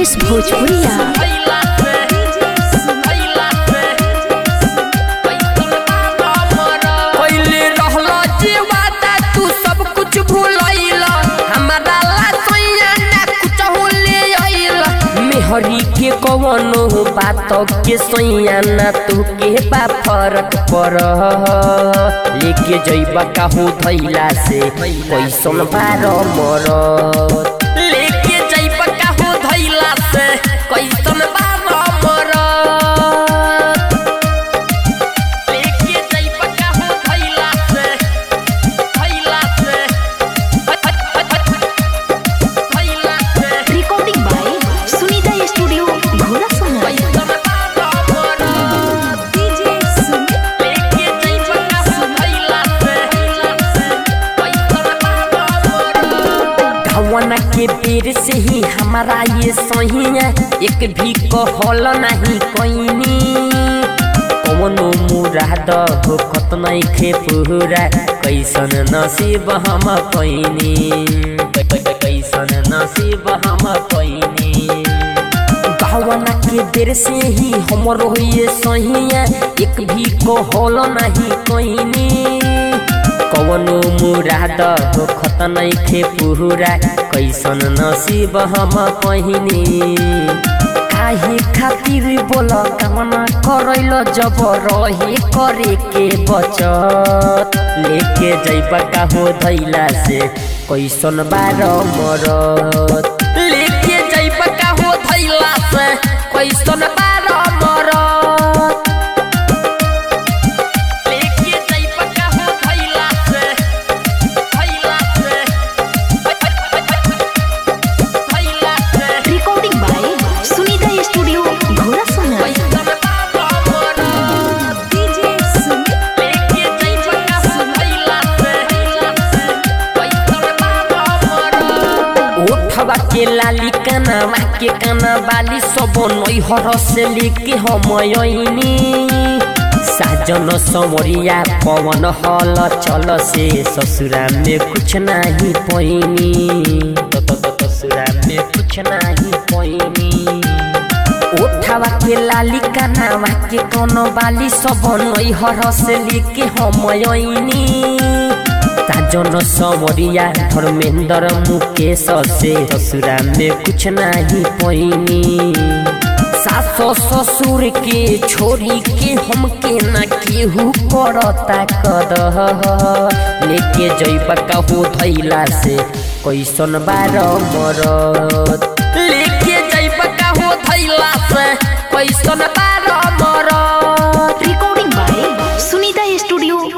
ब्रजेश भोजपुरिया पहिले रहला जे वादा तू सब कुछ भूलैला हमारा ला सोया ना कुछ ले आइला मेहरी के कवनो बात के सोया ना तू के बा फरक पर लेके जइबा काहू धैला से कैसन बार मर लेके जइबा काहू धैला से कैसन बार मर लेके जइबा काहू धैला से धैला से धैला से रिकॉर्डिंग बाय सुनीता स्टूडियो घोड़ा सोना कैसन बार मर डीजे सुमित लेके जइबा काहू धैला से कैसन बार मर गवना के बेर से ही हमारा ये सहिया एक भी कहल नहीं कोइनी कवनो मुराद हो कत नहीं खे पूरा कैसन नसीब हम पैनी कैसन नसीब हम पैनी गवना के बेर से ही हमरो ये सहिया एक भी कहल नहीं कोइनी कवनो मुराद हो खत नइखे पूरा कैसन नसीब हम पहिनी काहे खातिर बोल कामना करैल जब रहे करे के बचत लेके जइबा काहो धैला से कैसन बार मरत लेके जइबा काहो धैला से कैसन बार मरत लेके जइबा काहो धैला से धैला से धैला से रिकॉर्डिंग बाय सुनीता स्टूडियो घोड़ा सोना कैसन बार मरत डीजे सुमित लेके जइबा काहो धैला से कैसन बार मरत ओठवा के लाली कनवा के कना बाली सब नैहर से लेके हम अइनी साजन समरिया पवन हल चल से ससुरा में कुछ नहीं पैनी ससुरा में कुछ नहीं पैनी ओठवा के लाली कनावा के कोनो बाली सब नैहर से लेके हम अइनी साजन समरिया धर्मेंद्र मुकेश से ससुरा में कुछ नहीं पैनी सास ससुर के छोरी के हमके न केहू करता कद लेके जइबा कहू धैला से कैसन बार मरत लेके जइबा कहू धैला से कैसन बार